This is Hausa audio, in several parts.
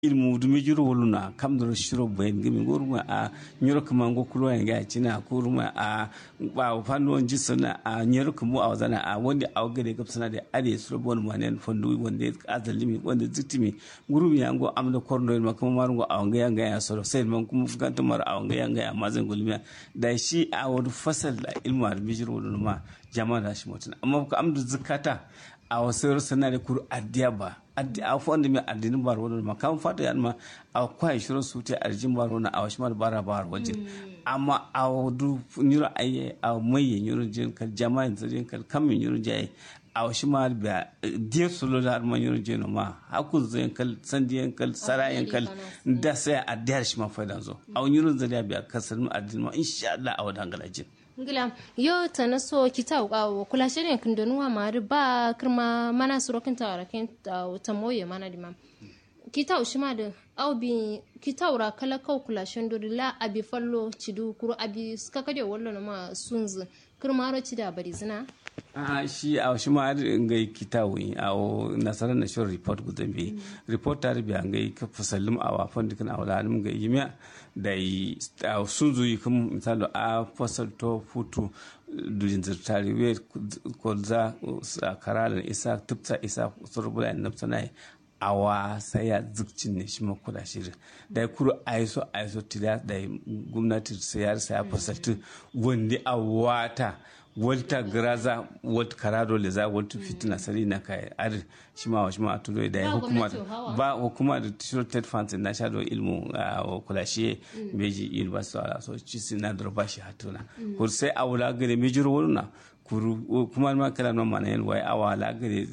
ilmu dumi juro woluna kam do shiro bayin gimi goruma a nyoro kuma ngo kulo ya ga cina kuruma a ba fando ji sana a nyoro kuma a wazana a wanda a gare gab sana da ade suro bon manen fondo wanda azalimi wanda zitimi gurumi ya ngo amda korno ma kuma mar ngo a nga nga ya soro sai man kuma fukanta mar a nga nga ya mazan gulmiya da shi a wadu fasal da ilmu al bijiro woluna jama'a da shi mutun amma ko amdu zakata a wasu sana da kuru addiya ba a fonda mi addini bar wani ma kan fata yan ma a kwai shirin su te arjin bar wani a wasu ma bara bar wajen amma a wadu nyuro aye a mai nyuro jin kal jama'in jin kal kam nyuro jaye a wasu ma ba diya solo da ma nyuro jin ma haku zai kal sandiyan kal sarayen kal da sai a diyar shi ma faidan zo a nyuro zai biya kasar mu addini ma insha Allah a wadan galajin ngila yo tana so kita wa kula shirin kin donu wa mari ba kirma mana suro kin ta ra kin ta moye mana di mam kita u shima da au bi kita ura kala kau kula shando la abi fallo cidu kuro abi skaka de wallo ma sunzu kirma ro cida bari zina a shi a shi ma ngai kitawi a nasarar na shirin report gudan bi report ta rubi an gai ka fasallim a wafan dukkan a wala alim gai yimiya da yi sun zuyi kan misali a fasal to futu dujin zirtari we kolza a karalan isa tupta isa surbula in nafsanai awa sai ya zikcin ne shi makula shirin da ya kuro aiso aiso tida da gwamnati sayar saya fasaltu wanda a wata wata graza wata karado le za wata fitina sari na kai ar shi ma shi ma tudo da hukuma ba hukuma da tishiro ted funds na sha do ilmu a kulashe beji university ala so ci sina da ba shi hatuna ko sai awula gare mejiro wona kuru kuma ma kala no mana yan wai awa la gare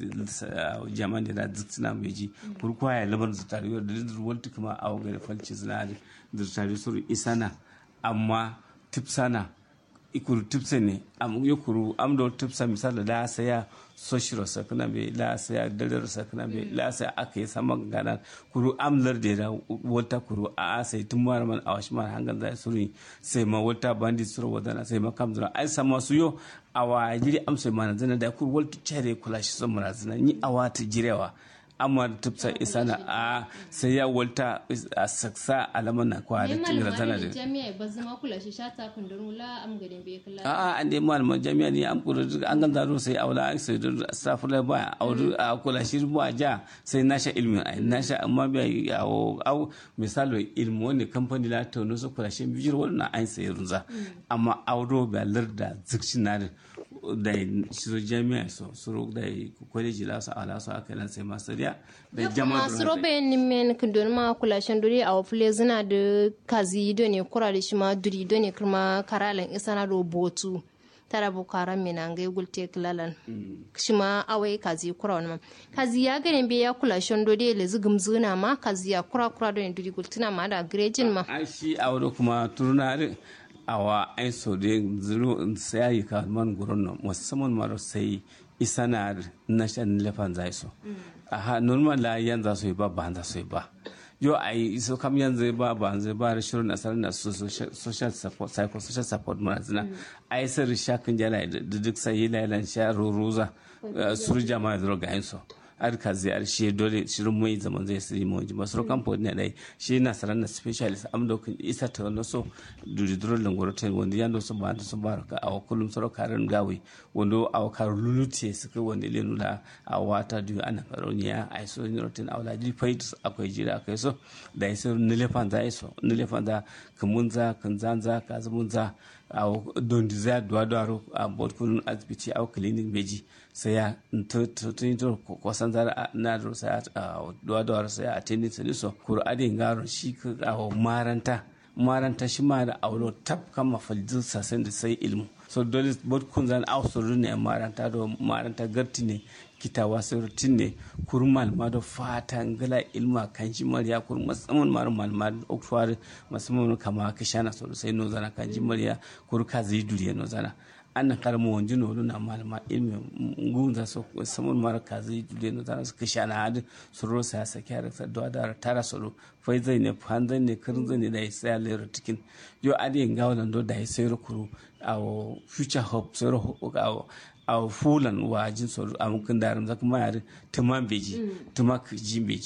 jaman da zitsina beji kuru kwa ya labar zutari da wata kuma awa gare falci zina da zutari suru isana amma tipsana ikuru tipse ne am yukuru am do tipsa misali la saya soshiro sakna be la saya dalar sakna be la saya aka yi sama gana kuru am larde da wata kuru a sai tun mara man a washi mara hangan zai suri sai ma wata bandi suru wadana sai ma kam zura ai sama su yo awa jiri am sai mana zana da kuru waltu chere kula shi son mara zana ni awa ta jirewa amma tufsa isa na a sai ya walta a saksa alaman na kwa da tingira zana da jami'a ba zama kula shi shata kundin la am gadin bai kula a a an dai malaman jami'a ne an kula an gan zaro sai aula an sai da staff la ba a kula shi ba ja sai nasha ilmi a nasha amma bai yawo au misali ilmi wani kamfani la ta nusu kula shi bijir wannan an sai runza amma auro ba larda zikshin na da su jami'a so su da kwaleji la su ala su aka sai masariya da jama'a masu robe ni men kundon ma kula shan duri a wafule zina da kazi do ne kura da shi ma duri do ne kuma karalan isa na robotu tara bu karan mina ngai gulte kilalan shi ma awai kazi kura wani ma kazi ya ganin bai ya kula shan duri le zugum zuna ma kazi ya kura kura do ne duri gultuna ma da grejin ma a shi a wani kuma turunari awa ai so de zuru sai ka man gurin nan musamman maro sai isanar na shan lefan zai so aha normal la yan za su yi ba ba za su yi ba yo ai so kam yanzu ba ba zai ba da shirin nasarar na social support psycho social support mana zina ai sai shakin jala da duk sai lailan sha ruruza suru jama'a zuro ga yin so ar ka ziyar shi dole shirin mai zaman zai siri mu ji masu kamfo ne dai shi na sarar na specialist am da kun isa ta wannan so duri duro langoro ta wanda ya ndo so ba da so ba ka a kullum soro karin gawe wanda a kar lulute suka wanda le nula a wata du ana karoniya ai so ni rotin awla ji fait akwai jira akai so da iso nilefan za iso nilefan za kamunza kanzanza kazumunza a don desire duwa duwaro a bodkun asibiti a clinic beji sai ya tun to kwasan zara na da sai a duwa duwaro sai a tenin sani so kuro adin garo shi ka a maranta maranta shi ma da aulo tab kan mafaljin sasen da sai ilmu so dole bodkun zan ausuru ne maranta da maranta garti ne kitawa sirtin ne kurmal ma da fata ngala ilma kan shi mariya kur musamman mar malma okwar musamman kama ka shana so sai no zana kan shi mariya kur ka zai duriya no zana an karmo wanji no na malma ilmi ngunza so musamman mar ka zai duriya no zana ka shana had suro sa sa kyara sa do da tara soro fai zai ne fan zai ne kirin zai ne da sai lero tikin yo adi ngawo nan do da sai kuru awo future hope sai ro awo a fulan wa jin tsoro a mukin darin zaka ma yare tuma beji tuma jin beji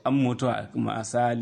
an mutuwa kuma asali